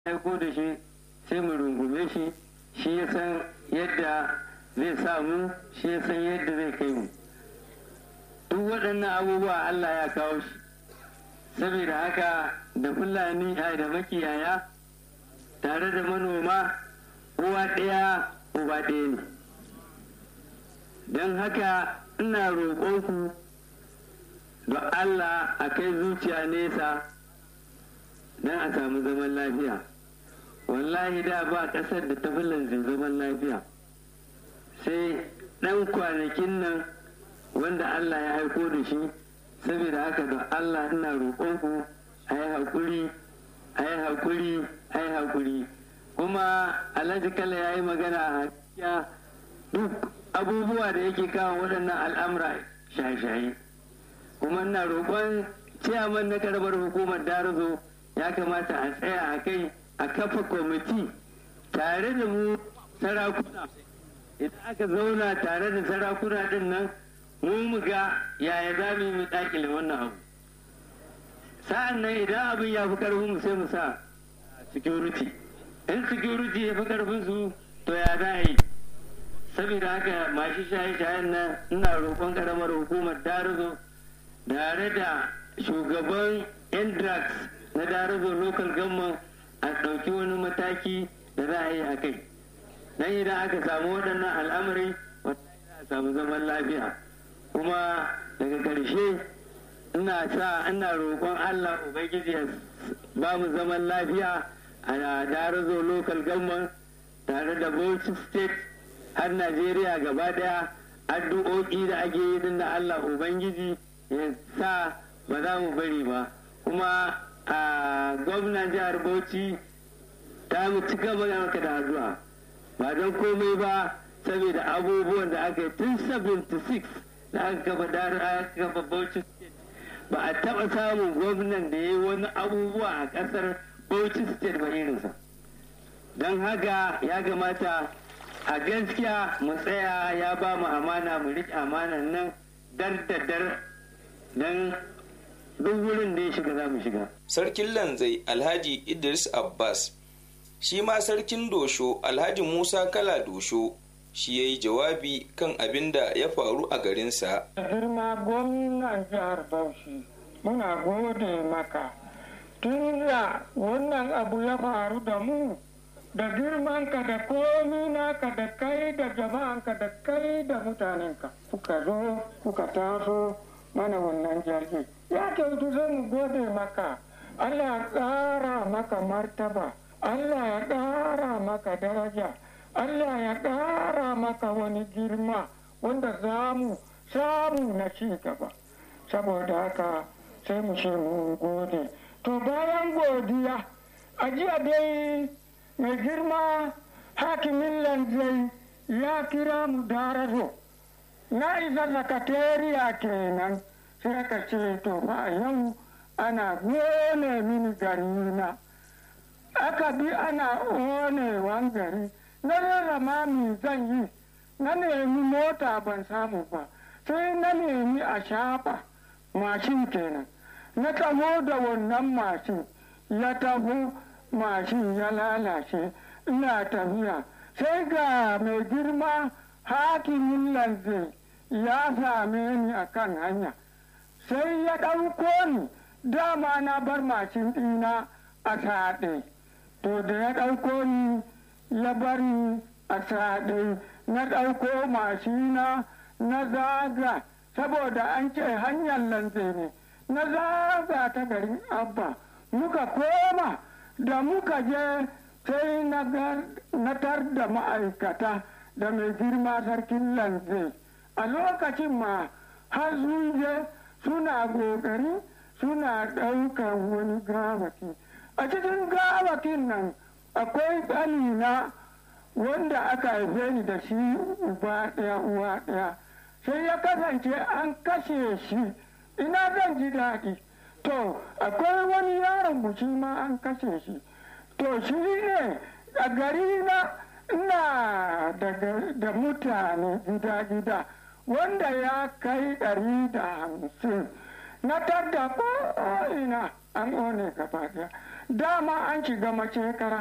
aiko da shi sai mu rungume shi shi ya san yadda zai sa mu shi ya san yadda zai kai mu duk waɗannan abubuwa Allah ya kawo shi saboda haka da fulani a da makiyaya tare da manoma uwa ɗaya uba ɗaya ne don haka ina roƙonku da Allah a kai zuciya nesa don a samu zaman lafiya wallahi da ba ƙasar da ta fi zaman lafiya sai ɗan kwanakin nan wanda Allah ya haiko da shi saboda haka da Allah ina roƙonku a yi haƙuri a yi haƙuri a yi haƙuri kuma alhaji kala ya yi magana a hakiya duk abubuwa da yake kawo waɗannan al'amura shaye-shaye kuma ina roƙon ciyaman na karbar hukumar darazo ya kamata a tsaya a kai a kafa kwamiti tare da mu sarakuna idan aka zauna tare da sarakuna din nan mu mu ga yaya za mu yi mu dakile wannan abu sa'an nan idan abin ya fi karfin mu sai mu sa security in security ya fi karfin su to ya za a yi saboda haka masu shaye-shayen nan ina roƙon karamar hukumar darazo tare da shugaban indrax na darazo local government a ɗauki wani mataki da za a yi a kai dan idan aka samu waɗannan al'amari a samu zaman lafiya kuma daga ƙarshe ina sa ina roƙon allah ubangiji ya ba mu zaman lafiya a darazo local government tare da bauchi state har najeriya gaba daya addu'o'i da ake yi din da allah ubangiji ya sa ba za mu bari ba kuma a gwamnan jihar bauchi ta mu ci gaba da maka da addu'a ba don komai ba saboda abubuwan da aka yi tun 76 da aka kafa aka kafa bauchi ba a taba samun gwamnan da ya yi wani abubuwa a kasar bauchi state ba irinsa don haka ya kamata a gaskiya mu tsaya ya ba mu amana mu riƙe amanan nan dar da dar don duk wurin da ya shiga za mu shiga. Sarkin Lanzai Alhaji Idris Abbas shi ma sarkin Dosho Alhaji Musa Kala Dosho shi ya yi jawabi kan abin da ya faru a garinsa. Girma gwamnan jihar Bauchi muna gode maka tun da wannan abu ya faru da mu da girmanka da komi naka da kai da jama'anka da kai da mutanenka kuka zo kuka taso mana wannan jirgi ya kyautu zai mu gode maka allah ya ƙara maka martaba allah ya ƙara maka daraja allah ya ƙara maka wani girma wanda za mu samu na ci gaba saboda haka sai mu ce mu gode to bayan godiya a jiya dai mai girma hakimin lanzai ya kira mu darazo na isa sakatariya kenan sai aka ce to ba yau ana gone mini gari na aka bi ana onewan gari na rarrama mi zan yi na nemi mota ban samu ba sai na nemi a shafa mashin kenan na taho da wannan mashin ya taho mashin ya lalace ina tafiya sai ga mai girma hakimin lanze ya same ni a kan hanya sai ya ɗauko ni dama na bar mashin ɗina a saɗe to da ya ɗauko ni ya bar ni a saɗe na ɗauko mashina na zaga saboda an ce hanyar lanze ne na zaga ta garin abba muka koma da muka je sai na tar da ma'aikata da mai girma sarkin lanze a lokacin ma har sun je suna ƙoƙari suna ɗaukar wani gawaki a cikin gawakin nan akwai ƙanina wanda aka haife ni da shi uba ɗaya uwa ɗaya sai ya kasance an kashe shi ina zan ji daɗi to akwai wani yaron buci ma an kashe shi to shi ne a gari na ina da mutane gida-gida wanda ya kai ɗari da hamsin na tarda ina an one gaba ɗaya dama an shiga mace kara